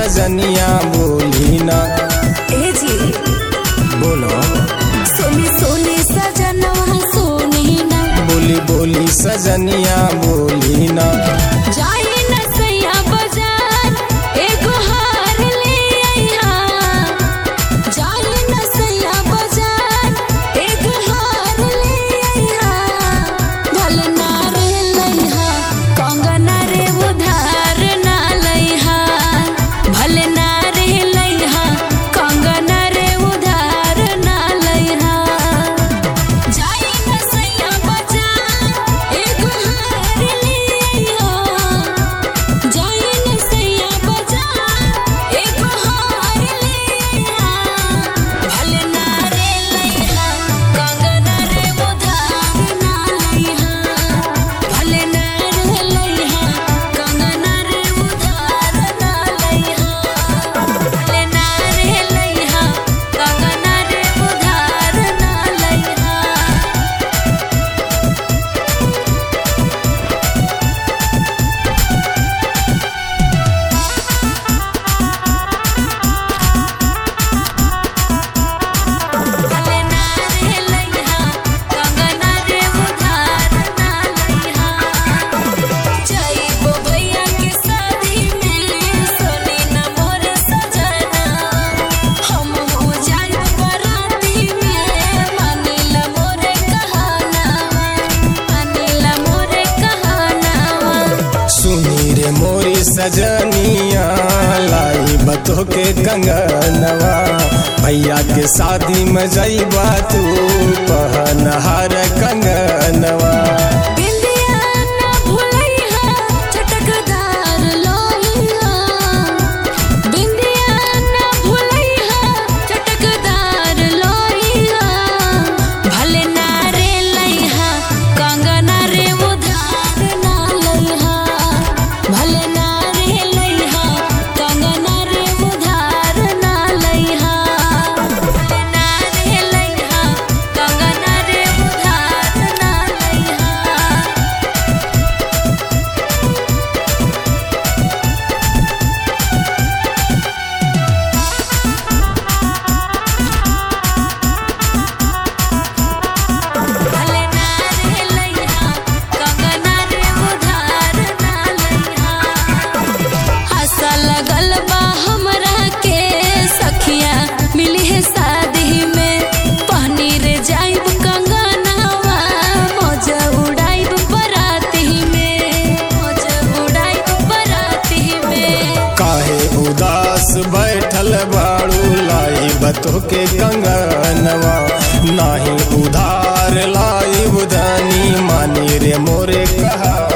सजनिया बोली ना ए जी बोलो सोनी सोनी सजनवा सोनी ना बोली बोली सजनिया बोली ना जाई न सैया बाजार एगो हार ले आइहा जाई न सैया बाजार एगो हार ले आइहा भले ना रे लइहा कंगना रे उधार ना लइहा भले ना रे लइहा कंगना रे उधार ना लइहा जाई न सैया बाजार एगो हार ले आइहा जाई न सैया बाजार एगो हार ले आइहा भले ना रे लइहा कंगना रे उधार ना लइहा भले ना रे लइहा कंगना रे उधार ना लइहा भले ना रे लइहा कंगना रे उधार ना लइहा भले ना रे लइहा कंगना रे उधार ना लइहा जाइबो भैया के शादी में सोनी न मोर सजना हम हो जाइब बराती में मानिला मोरे कहाना मानिला मोरे कहाना सुनी रे मोरी सजनिया लाई बतो के कंगनवा भैया के शादी में जईबा तू पहनहार कंगनवा बिंदिया ना भुलैहा चटकदार लोहिया बिंदिया ना भुलैहा चटकदार लोहिया भले ना रे लइहा कंगना रे उधार ना लइहा भले ना रे लइहा कंगना रे उधार ना लइहा भले ना रे लइहा कंगना रे उधार ना लइहा भले ना रे लइहा कंगना रे उधार ना लइहा आशा लगल बा हमरा के सखिया मिली है शादी में पहनी रे जाइब कंगनावा मौज उड़ाइब बराती में मौज उड़ाइब बराती में काहे उदास बैठल बाड़ू लाई बतो के कंगनवा नाही उधार लाई बुधनी मानी रे मोरे कहा